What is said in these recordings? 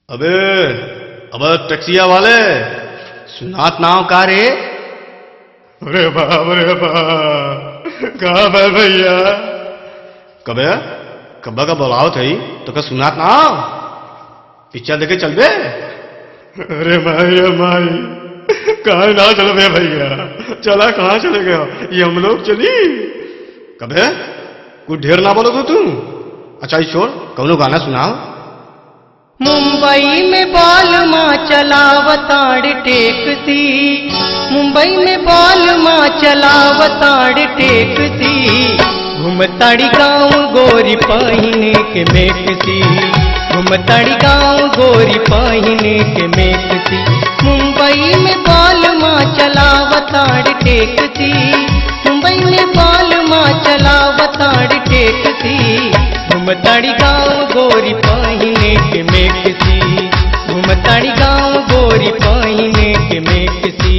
अबे अबे टैक्सिया वाले सुनात नाव का रे अरे बाप रे बाप कहा बे भैया कबे कब्बा का बुलाओ थई तो का सुनात नाव पिक्चर देखे चल बे अरे माई अरे माई कहा ना चल बे भैया चला कहाँ चले गए ये हम लोग चली कबे कुछ ढेर ना बोलो तो तू अच्छा ये छोड़ कौनो गाना सुनाओ मुंबई में बाल माँ चलावताड़ टेकती मुंबई में बाल माँ चलावताड़ टेकती घुमताड़ी गाँव गोरी पहिने के मेकती घुमताड़ी गाँव गोरी पहिने के मेकती मुंबई में बाल माँ चलावताड़ टेकती मुंबई में बाल माँ चलावताड़ टेकती घुमताड़ी गाँव गोरी पहिने के मेकसी घुमताड़ी गाँव गोरी पहिने के मेकसी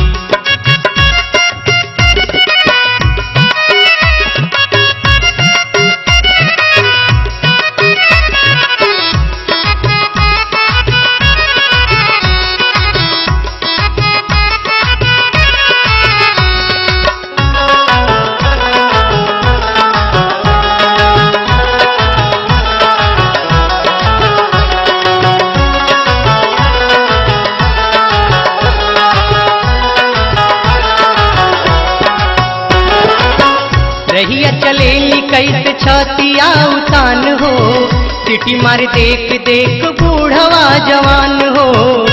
रहिया चलेली कैसे छतिया उतान हो सिटी मार देख देख बूढ़वा जवान हो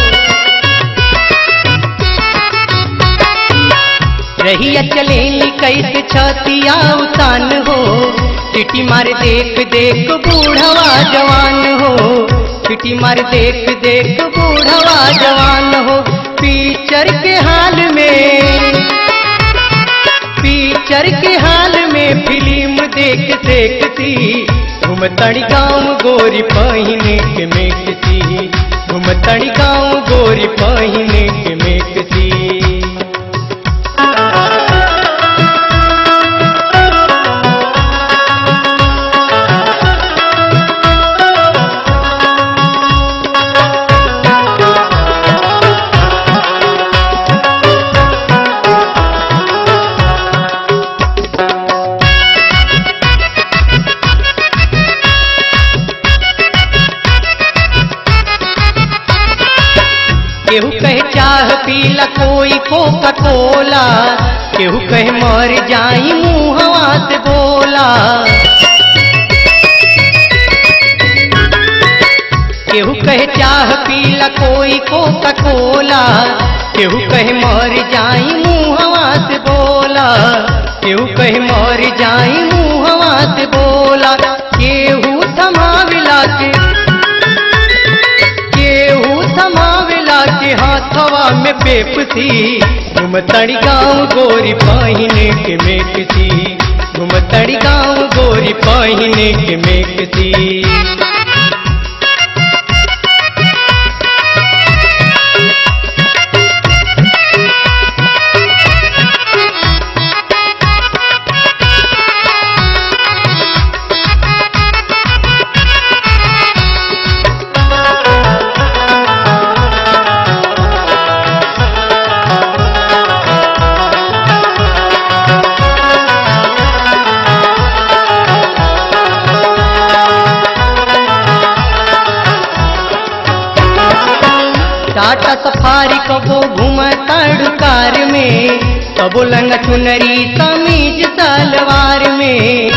रहिया चलेली कैसे छतिया उतान हो सिटी मार देख देख बूढ़वा जवान हो सिटी मार देख देख बूढ़वा जवान हो पीचर के हाल में पिक्चर के हाल में फिल्म देख देखती घुमतड़ी गाँव गोरी पहिने के मेकती घुमतड़ी गाँव गोरी पहिने के मेकती केहू कहे चाह पीला कोई कोका कोला केहू कहे मर जाई मुहवा से बोला केहू कहे चाह पीला कोई कोका कोला केहू कहे मर जाई मुहवा से बोला केहू कहे मर जाई मुहवा से बोला केहू थमाविला के केहू थमावेला के हाथवा में पेपसी घुमतड़ी गाँव गोरी पहिने के मेकसी घुमतड़ी गाँव गोरी पहिने के मेकसी टाटा सफारी कबो घूमताड़ू कार में कबो लंग चुनरी समीज सलवार में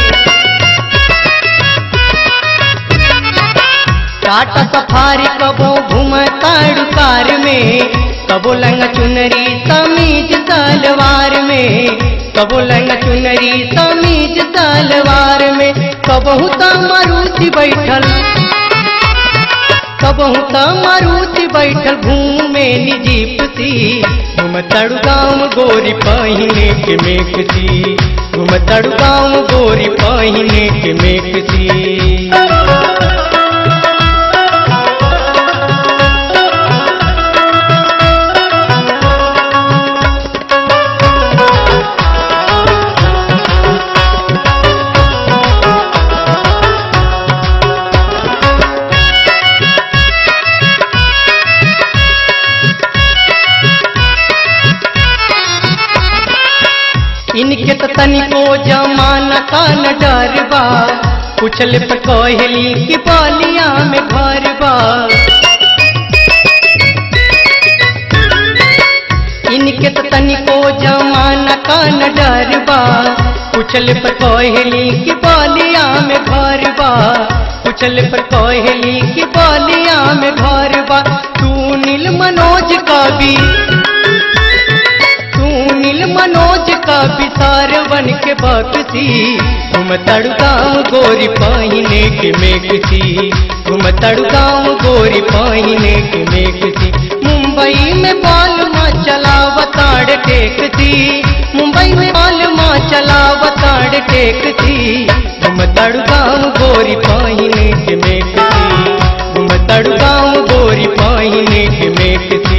टाटा सफारी कबो घूमताड़ू कार में कबो लंग चुनरी समीज सलवार में कबो लंग चुनरी समीज सलवार में कबहू त मारुति बैठल कबहू त मारुति बैठल घूमे निजीपती घुमतड़ू गाँव गोरी पहिने के मेकती घुमतड़ू गाँव गोरी पहिने के मेकती तनिको जमाना का न डर बा पूछल पर कहली कि बलिया में घर बा इनके तो तनिको जमाना का न डर बा पूछल पर कहली कि बलिया में घर बा पूछल पर कहली कि बलिया में घर बा तू नील मनोज कवि तू नील मनोज का विसार बन के बकसी तुम तड़गाम गोरी पहिने के मेघसी तुम तड़गाम गोरी पहिने के मेघसी मुंबई में बाल माँ चलावताड़ टेकती मुंबई में बाल माँ चलावताड़ टेकती तुम तड़गाम गोरी पहिने के मेघसी तुम तड़गाम गोरी पहिने के मेघसी